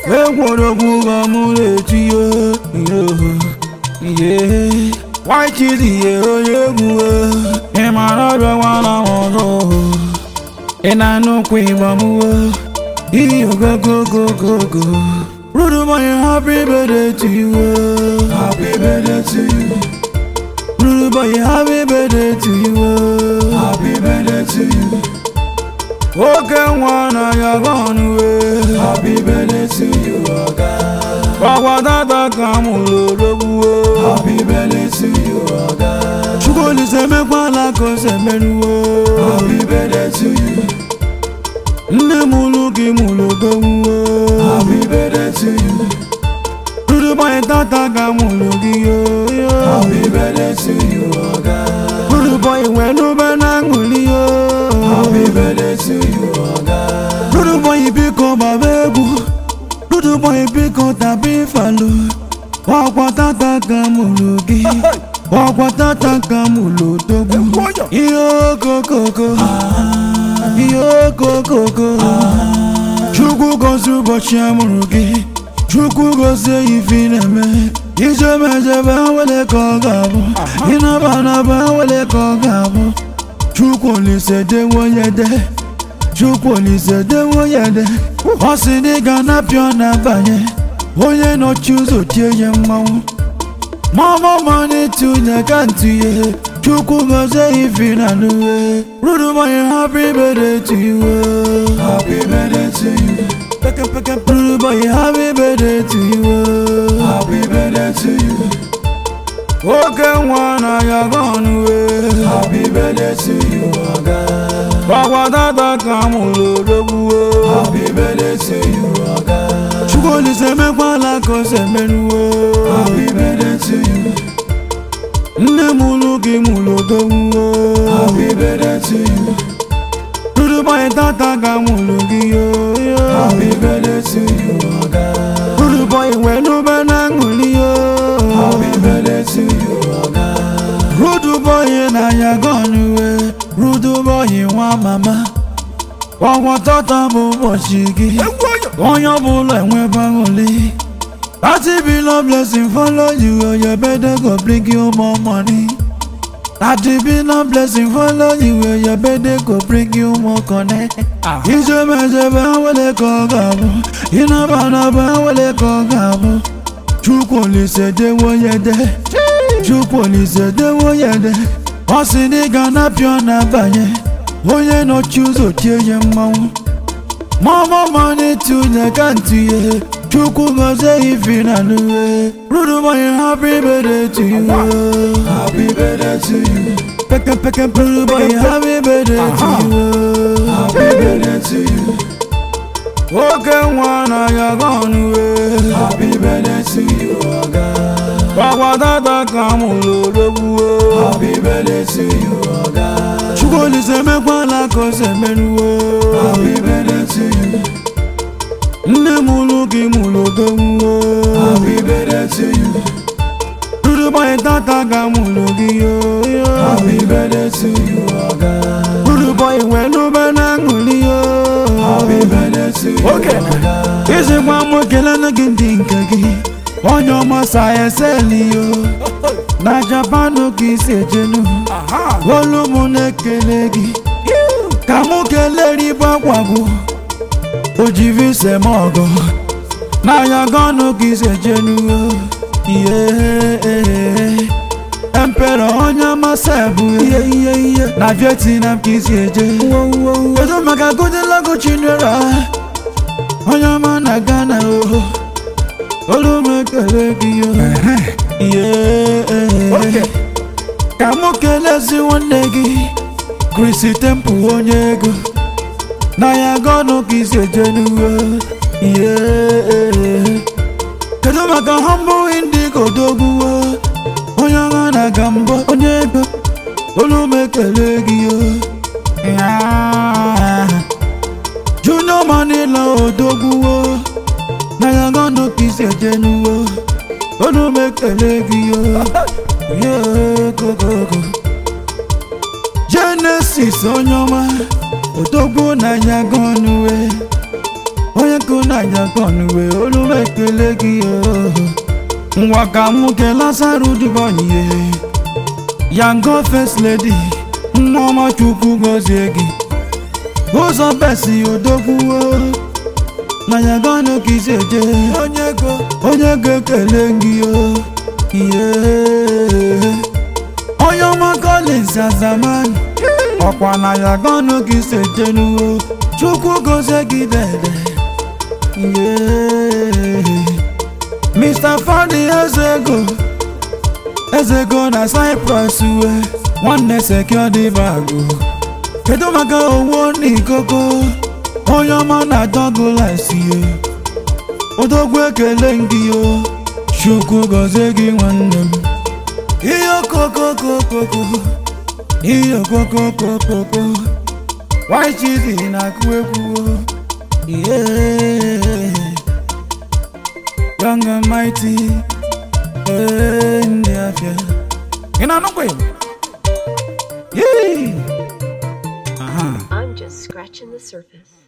egwuregwu ga mụ na-eti ihe waikidi ihe onye egwu ị mara ọbịa nwana m ọzọ ị na-anụkwa ịgba m iyi ogogogogogo Rude boy, happy birthday to you. Happy birthday to you. Rude boy, happy birthday to you. Happy birthday to you. Okay, one of your gone away. Happy birthday to you, Oga. Bàbá dada kan mú lórogún o. Happy birthday to you, Oga. Ṣùgbọ́n ní sẹ́mẹ́pà lákọ̀ọ́sẹ̀ mẹ́nu o. Happy birthday to you. Nne m lụ gị mụ logogwu o. Happy birthday to you. Rude boy, tata ka mụ lụ gị yo. Happy birthday to you, Oga. Rude boy, wẹ́nu bẹ́ náà ṅụli yo. Happy birthday to you, Oga. Rude boy, biko baba egwu. Rude boy, biko tabi falu. Ọkwa tata ka mụ lụ gị. Ọkwa tata ka mụ lụ dogwu. Ihe okokoko. Ihe okokoko. Chukwu gozie ụbọchị amụrụ gị. Chukwu gozie ife ị na-eme. Ijebe ejebe nwere ka ọ ga-abụ. Ịnaba anaba nwere ka ọ ga-abụ. Chukwu Olise dewo ya de. Chukwu Olise dewo ya de. Ọ sị na ị ga-anapịa ọ na-abanye. Onye nọchi ụzọ tie ya mmanwụ. Mama money tunye ka ntụnye. Chukwu gozie ife na n'uwe. Rude boy, happy birthday to you. Happy birthday to you. Peke peke rude boy, happy birthday to you. Happy birthday to you. Oke nwa na ya gone away. Happy birthday to you, Oga. Bàbá dada kan mú lórogún o. Happy birthday to you, Oga. Chukwu Olise mekwa lákọ̀ọ́sẹ̀ mẹ́nu o. Happy birthday to you. Nne m lụ gị mụ logogwu o. Happy birthday to you. Rude boy, tata ka mụ lụ gị yo. Happy birthday to you, Oga. Rude boy, wẹ́nu bẹ́ náà ṅụli yo. Happy birthday to you, Oga. Rude boy na ya gone away. Rude boy nwa mama. Ọgwọ tata bụ ụbọchị gị. Onye ọbụla enwebe aṅụli. Thirty billion blessing follow you, oh, your birthday go bring you more money. Thirty billion blessing follow you, oh, your birthday go bring you more connect. Ijebe ejebe nwere ka ọ ga-abụ, ịnaba anaba nwere ka ọ ga-abụ. Chukwu Olise dewo ya de, Chukwu Olise dewo ya de. Ọ sị na ị ga-anapịa ọ na-abanye, onye nọchi ụzọ tie ya mmanwụ. Mama money tunye ka ntụnye. Chukwu gozie ife na n'uwe. Rude boy, happy birthday to you. Happy birthday to you. Peke peke rude boy, happy birthday to you. Happy birthday to you. Oke nwa na ya gone away. Happy birthday to you, Oga. Bàbá dada kan mú lórogún o. Happy birthday to you, Oga. Chukwu Olise mekwa lákọ̀ọ́sẹ̀ mẹ́nu o. Happy birthday to you. Nne m lụ gị mụ logogwu o. Happy birthday to you. Rude boy, tata ka mụ lụ gị yo. Happy birthday to you, Oga. Rude boy, wẹ́nu bẹ́ náà ṅụli yo. Happy birthday to you, Okay. Oga. Ịsịkwa m kelele gị ndị nke gị. Onye ọma sayenseli yo. Na Japan ka isi ejenu. Olu m na-ekele gị. Ka mụ kelee ribe akwago. O ji vise m ọgọ. N'anya gọnụ ka isi ejenu. Ihe Empero onye amasị bụ ihe ihe ihe na Vietnam ka isi eje. Kedu maka Goodluck Chinyere onye ọma na Ghana o. Olu m ekele gị yo. Ihe ka mụ kelezi nwanne gị Chrissy Temple onye ego na ya gọnụ ka isi eje n'uwe ihe kedu maka humble indigo dogbuwo onye ọha na-aga mbọ onye ego olu m ekele gị yo Ya. junior manila odogbuwo na ya gọnụ ka isi eje n'uwe olu m ekele gị yo Yeah, go, go, go. Genesis onye ọma odogwu n'anya gọnụwe onye kụ n'anya gọnụwe olu ọka nwoke lasaru dubonye yango first lady nneọma chukwu gozie gị ụzọ besi odogwuo na ya gano ka isi eje onye go onye ga-ekele gị o ihe onye ọma Collins Azaman ọkwa na ya gano ka isi eje n'uwo chukwu gozie gị dede ihe Mr. Fadi Ezego Ezego na Cyprus uwe nwanne security bago kedu maka owo n'ikoko onye ọma na Douglas ye odogwu ekele gị o chukwu gọzie gị nwanne m ihe okokokokoko ihe okokokokoko white chidi na-akụ egwu o yeah. young and mighty eh, ndị afịa ị na-anụkwa ya Yee! Aha. I'm just scratching the surface.